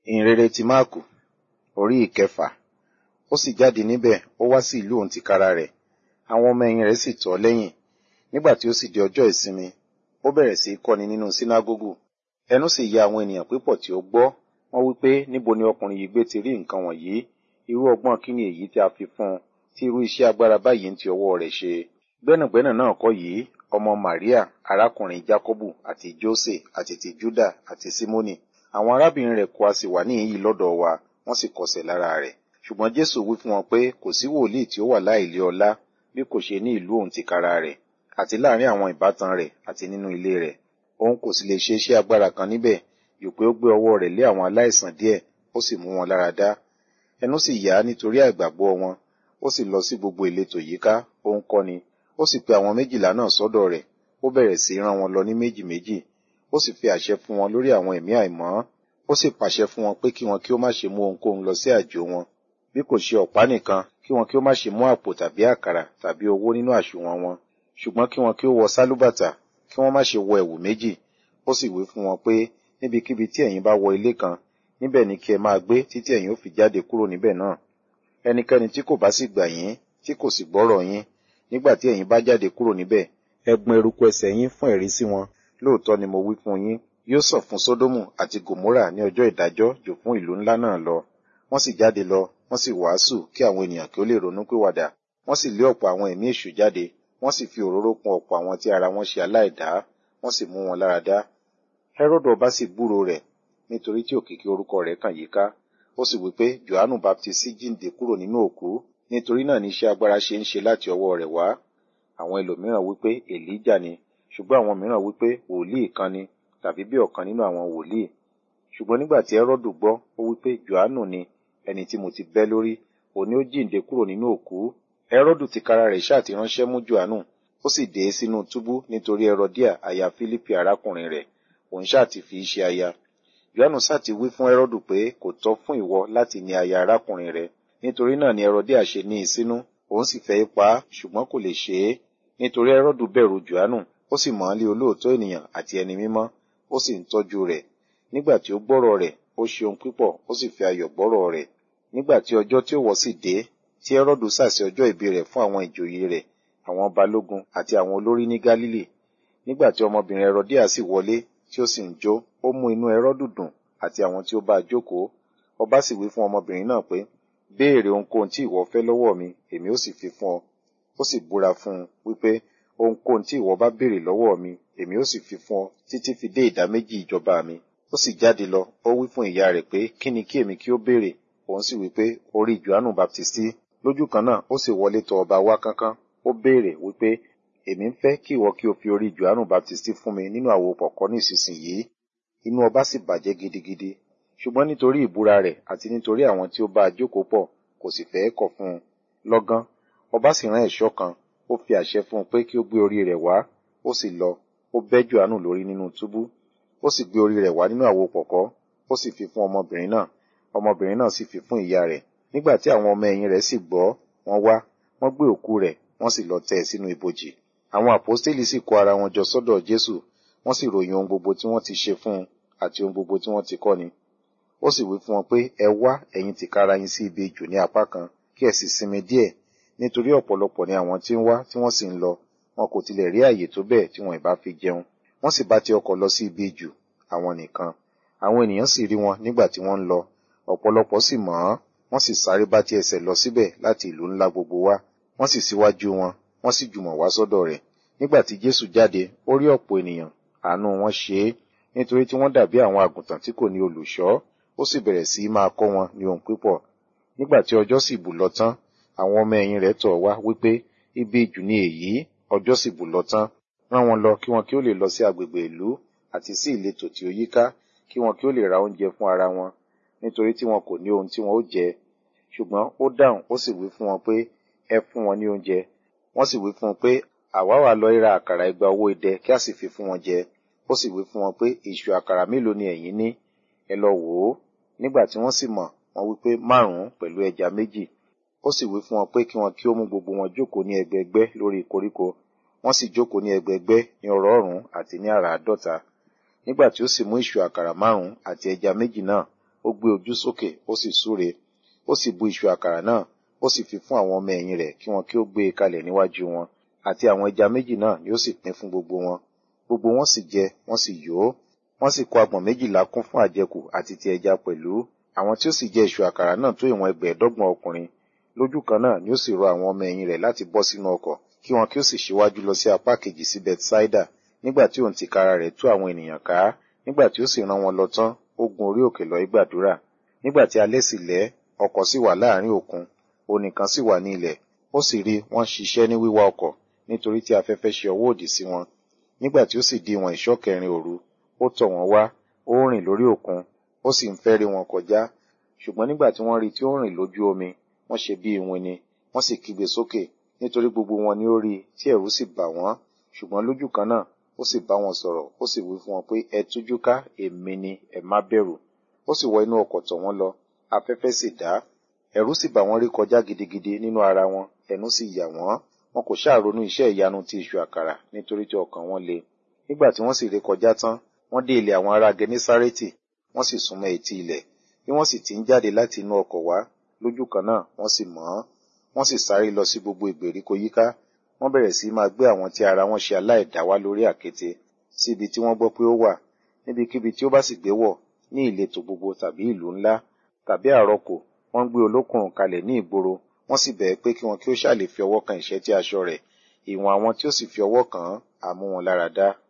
ìhìnrere ti máàkù orí ìkẹfà ó sì jáde níbẹ̀ ó wá sí ìlú òun tìkára rẹ̀ àwọn ọmọ ẹ̀yìn rẹ̀ sì tọ̀ ọ́ lẹ́yìn nígbà tí ó sì di ọjọ́ ìsinmi ó bẹ̀rẹ̀ sí í kọ́ni nínú sínágógù ẹnu sì ya àwọn ènìyàn pípọ̀ tí ó gbọ́ wọ́n wí pé níbo ni ọkùnrin yìí gbé ti rí nǹkan wọ̀nyí irú ọgbọ́n kí ni èyí tí a fi fún un tí irú iṣẹ́ agbára báyìí ń ti ọwọ́ rẹ̀ ṣe gbẹ́nàgbẹ́nà náà kọ́ yìí ọmọ Màríà arákùnrin Jákọ́bù àti Jósè àti ti Júdà àti Símónì àwọn arábìnrin rẹ̀ kó a sì wà níhìn-ín lọ́dọ̀ wa wọ́n sì kọsẹ̀ lára rẹ̀ ṣùgbọ́n Jésù wí fún wọn pé kò sí wòlíì tí ó wà láìlé ọlá bí kò ṣe ní ìlú òun tìkára rẹ̀ àti láàrin àwọn ìbátan rẹ̀ àti nínú ilé rẹ̀ òun kò sì lè ṣe iṣẹ́ agbára kan níbẹ̀ jù pé ó gbé ọwọ́ rẹ̀ lé àwọn aláìsàn díẹ̀ ó sì mú wọn lára dá ẹnu sì yá nítorí àìgbàgbọ́ wọn ó sì lọ sí gbogbo ìletò yíká ó ń kọ́ni ó sì pe àwọn méjìlá náà sọ́dọ̀ rẹ̀ ó bẹ̀rẹ̀ sí rán wọn lọ ní méjì méjì ó sì fi àṣẹ fún wọn lórí àwọn ẹ̀mí àìmọ́ ó sì pàṣẹ fún wọn pé kí wọn kí ó má ṣe mú ohunkóhun lọ sí àjò wọn bí kò ṣe ọ̀pá nìkan kí wọn kí ó má ṣe mú àpò tàbí àkàrà tàbí owó nínú àsùnwọ̀n wọn ṣùgbọ́n kí wọn kí ó wọ sálúbàtà kí wọ́n má ṣe wọ ẹ̀wù méjì ó sì wí fún wọn pé níbikíbi tí ẹ̀yin bá wọ ilé kan níbẹ̀ ni kí ẹ máa gbé títí ẹ̀yin ó fi jáde kúrò níbẹ̀ náà ẹnikẹ́ni tí kò bá sì gbà yín tí kò sì gbọ́rọ̀ yín nígbà tí ẹ̀yin bá jáde kúrò níbẹ̀ ẹ gbọn eruku ẹsẹ̀ yín fún ẹ̀rí sí wọn lóòótọ́ ni mo wí fún yín yóò sọ fún sódómù àti gòmórà ní ọjọ́ ìdájọ́ jù fún ìlú ńlá náà lọ wọ́n sì jáde lọ wọ́n sì wàásù kí àwọn ènìyàn kí ó lè ronú pìwàdà wọ́n sì lé ọ̀pọ̀ àwọn ẹ̀mí èṣù jáde wọ́n sì fi òróró kún ọ̀pọ̀ àwọn tí ara wọn ṣe aláìdá wọ́n sì mú wọn lára dá Hẹ́rọ́dù ọba sì gbúròó rẹ̀ nítorí tí òkìkí orúkọ rẹ̀ kàn yíká ó sì wí pé Jòhánù baptisti jíǹde kúrò nínú òkú nítorí náà ní iṣẹ́ agbára ṣe ń ṣe láti ọwọ́ rẹ̀ wá àwọn ẹlòmíràn wípé èlíjà ni ṣùgbọ́n àwọn mìíràn wípé wòlíì kan ni tàbí bí ọ̀kan nínú àwọn wòlíì ṣùgbọ́n nígbà tí Hẹ́rọ́dù gbọ́ ó wípé Jòhánù ni ẹni tí mo ti bẹ́ lórí òní ó jíǹde kúrò nínú òkú Hẹ́rọ́dù tìkára rẹ̀ ṣáà ti ránṣẹ́ mú Jòhánù ó sì dé sínú túbú nítorí Hẹ́rọ́díà aya Fílípì arákùnrin rẹ̀ òun ṣáà ti fi í ṣe aya Jòhánù ṣáà ti wí fún Hẹ́rọ́dù pé kò tọ́ fún ìwọ láti ní aya arákùnrin rẹ̀ nítorí náà ni Hẹ́rọ́díà ṣe ní í sínú òun sì fẹ́ pa á ṣùgbọ́n kò lè ṣe é nítorí Hẹ́rọ́dù bẹ̀rù Jòhánù ó sì mọ̀ ọ́n lé olóòótọ́ ènìyàn àti ẹni mímọ́ ó sì ń tọ́jú rẹ̀ nígbà tí ó gbọ́rọ̀ rẹ̀ ó ṣe ohun pípọ̀ ó sì fi ayọ̀ gbọ́rọ̀ rẹ̀ nígbà tí ọjọ́ tí ó wọ̀ sì dé tí Hẹ́rọ́dù sàsì ọjọ́ ìbí rẹ̀ fún àwọn ìjòyè rẹ̀ àwọn balógun àti àwọn olórí ní Gálílì nígbà tí ọmọbìnrin Hẹ́rọ́díà sì wọlé tí ó sì ń jó ó mú inú Hẹ́rọ́dù dùn àti àwọn tí ó bá a jókòó ọba sì wí fún ọmọbìnrin náà pé béèrè ohunkóhun tí ìwọ fẹ́ lọ́wọ́ mi èmi ó sì fi fún ọ ó sì búra fún un wípé ohunkóhun tí ìwọ bá béèrè lọ́wọ́ mi èmi ó sì fi fún ọ títí fi dé ìdá méjì ìjọba mi ó sì jáde lọ ó wí fún ìyá rẹ̀ pé kí ni kí èmi kí ó béèrè òun sì wí pé orí Jòhánù Baptisti lójú kan náà ó sì wọlé tọ̀ ọba wá kánkán ó béèrè wípé èmi ń fẹ́ kí ìwọ kí o fi orí Jòhánù Baptisti fún mi nínú àwo pọ̀kọ́ ní ìsinsìnyí inú ọba sì bàjẹ́ gidigidi ṣùgbọ́n nítorí ìbúra rẹ̀ àti nítorí àwọn tí ó bá a jókòó pọ̀ kò sì fẹ́ kọ̀ fún un lọ́gán ọba sì rán ẹ̀ṣọ́ kan ó fi àṣẹ fún un pé kí ó gbé orí rẹ̀ wá ó sì lọ ó bẹ́ Jòhánù lórí nínú túbú ó sì gbé orí rẹ̀ wá nínú àwo pọ̀kọ́ ó sì fi fún ọmọbìnrin náà ọmọbìnrin náà sì fi fún ìyá rẹ̀ nígbà tí àwọn ọmọ ẹ̀yìn rẹ̀ sì gbọ́ wọ́n wá wọ́n gbé òkú rẹ̀ wọ́n sì lọ tẹ́ ẹ sínú ibojì àwọn àpọ́stélì sì kó ara wọn jọ sọ́dọ̀ Jésù wọ́n sì ròyìn ohun gbogbo tí wọ́n ti ṣe fún un àti ohun gbogbo tí wọ́n ti kọ́ ni ó sì wí fún wọn pé ẹ wá ẹ̀yin tìkára yín sí ibi ijù ní apá kan kí ẹ sì sinmi díẹ̀ nítorí ọ̀pọ̀lọpọ̀ ni àwọn tí ń wá tí wọ́n sì ń lọ wọn kò tilẹ̀ rí àyè tó bẹ́ẹ̀ tí wọn ìbá fi jẹun wọ́n sì bá ti ọkọ̀ lọ sí ibi ijù àwọn nìkan àwọn ènìyàn sì rí wọn nígbà tí wọ́n ń lọ ọ̀pọ̀lọpọ̀ sì mọ̀ ọ́n wọ́n sì sáré bá ti ẹsẹ̀ lọ síbẹ̀ láti ìlú ńlá gbogbo wá wọ́n sì síwájú wọn wọ́n sì jùmọ̀ wá sọ́dọ̀ rẹ̀ nígbà tí Jésù jáde ó rí ọ̀pọ̀ ènìyàn àánú wọn ṣe é nítorí tí wọ́n dàbí àwọn àgùntàn tí kò ní olùṣọ́ ó sì bẹ̀rẹ̀ sí í máa kọ́ wọn ní ohun pípọ̀ nígbà tí ọjọ́ sì bù lọ tán àwọn ọmọ ẹ̀yìn rẹ̀ tọ̀ wá wípé ibi ìjù ni èyí ọjọ́ sì bù lọ tán rán wọn lọ kí wọn kí ó lè lọ sí agbègbè ìlú àti sí ìletò tí ó yíká kí wọn kí ó lè ra oúnjẹ fún ara wọn nítorí tí wọn kò ní ohun tí wọn ó jẹ ṣùgbọ́n ó dáhùn ó sì wí fún wọn pé ẹ fún wọn ní oúnjẹ wọ́n sì wí fún un pé àwa wà lọ ra àkàrà igba owó idẹ kí a sì fi fún wọn jẹ ó sì wí fún wọn pé ìṣù àkàrà mélòó ni ẹ̀yin ní ẹ lọ wò ó nígbà tí wọ́n sì mọ̀ wọ́n wí pé márùn-ún pẹ̀lú ẹja méjì ó sì wí fún wọn pé kí wọn kí ó mú gbogbo wọn jókòó ní ẹgbẹẹgbẹ́ lórí koríko wọ́n sì jókòó ní ẹgbẹẹgbẹ́ ní ọ̀rọ̀ọ̀rún àti ní àràádọ́ta nígbà tí ó sì mú ìṣù àkàrà márùn-ún àti ẹja méjì náà ó gbé ojú sókè ó sì súre ó sì bu ìṣù àkàrà náà ó sì fi fún àwọn ọmọ ẹ̀yìn rẹ̀ kí wọn kí ó gbé e kalẹ̀ níwájú wọn àti àwọn ẹja méjì náà ni ó sì pín fún gbogbo wọn gbogbo wọn sì jẹ wọn sì yó wọn sì kó agbọ̀n méjìlá kún fún àjẹkù àti ti ẹja pẹ̀lú àwọn tí ó sì jẹ ìṣù àkàrà náà tó ìwọ̀n ẹgbẹ̀ẹ́dọ́gbọ̀n ọkùnrin lójú kan náà ni ó sì rọ àwọn ọmọ ẹ̀yìn rẹ̀ láti bọ́ sínú ọkọ̀ kí wọn kí ó sì ṣíwájú lọ sí apá kejì sí bethsaida nígbà tí òun tìkára rẹ̀ tú àwọn ènìyàn ká nígbà tí ó sì rán wọn lọ tán ó gun orí òkè lọ ìgbàdúrà nígbà tí alẹ́ sì lẹ́ ọkọ̀ sì wà láàrin òkun onìkan sì wà ní ilẹ̀ ó sì rí wọ́n ṣiṣẹ́ ní wíwá ọkọ̀ nítorí tí afẹ́fẹ́ ṣe ọwọ́ òdì sí wọn nígbà tí ó sì di ìwọ̀n ìṣọ́ kẹrin òru ó tọ̀ wọ́n wá ó rìn lórí òkun ó sì ń fẹ́ rí wọn kọjá ṣùgbọ́n nígbà tí wọ́n rí tí ó rìn lójú omi wọ́n ṣe bí iwin ni wọ́n sì kígbe sókè nítorí gbogbo wọn ni ó rí tí ẹ̀rù sì bà wọ́n ṣùgbọ́n lójú kan náà ó sì bá wọn sọ̀rọ̀ ó sì wí fún wọn pé ẹ tújú ká èmi ni ẹ má bẹ̀rù ó sì wọ inú ọkọ̀ tọ̀ wọ́n lọ afẹ́fẹ́ sì dá ẹ̀rù sì bà wọ́n rí kọjá gidigidi nínú ara wọn ẹnu sì yà wọ́n wọn kò ṣáà ronú iṣẹ́ ìyanu ti ìṣù àkàrà nítorí tí ọkàn wọn le nígbà tí wọ́n sì ré kọjá tán wọ́n dé ilẹ̀ àwọn ará genesárẹ́tì wọ́n sì súnmọ́ etí ilẹ̀ bí wọ́n sì ti ń jáde láti inú ọkọ̀ wá lójú kan náà wọ́n sì mọ̀ ọ́n wọ́n sì sáré lọ sí gbogbo ìgbèríko yíká wọ́n bẹ̀rẹ̀ sí máa gbé àwọn tí ara wọn ṣe aláìdá wá lórí àkéte sí ibi tí wọ́n gbọ́ pé ó wà níbikíbi tí ó bá sì gbé wọ̀ ní ìletò gbogbo tàbí ìlú ńlá tàbí àrọkò wọ́n gbé olókùnrùn kalẹ̀ ní ìgboro wọ́n sì bẹ̀ẹ́ pé kí wọn kí ó ṣáà lè fi ọwọ́ kan ìṣẹ́tí aṣọ rẹ̀ ìwọ̀n àwọn tí ó sì fi ọwọ́ kàn án á mú wọn lára dá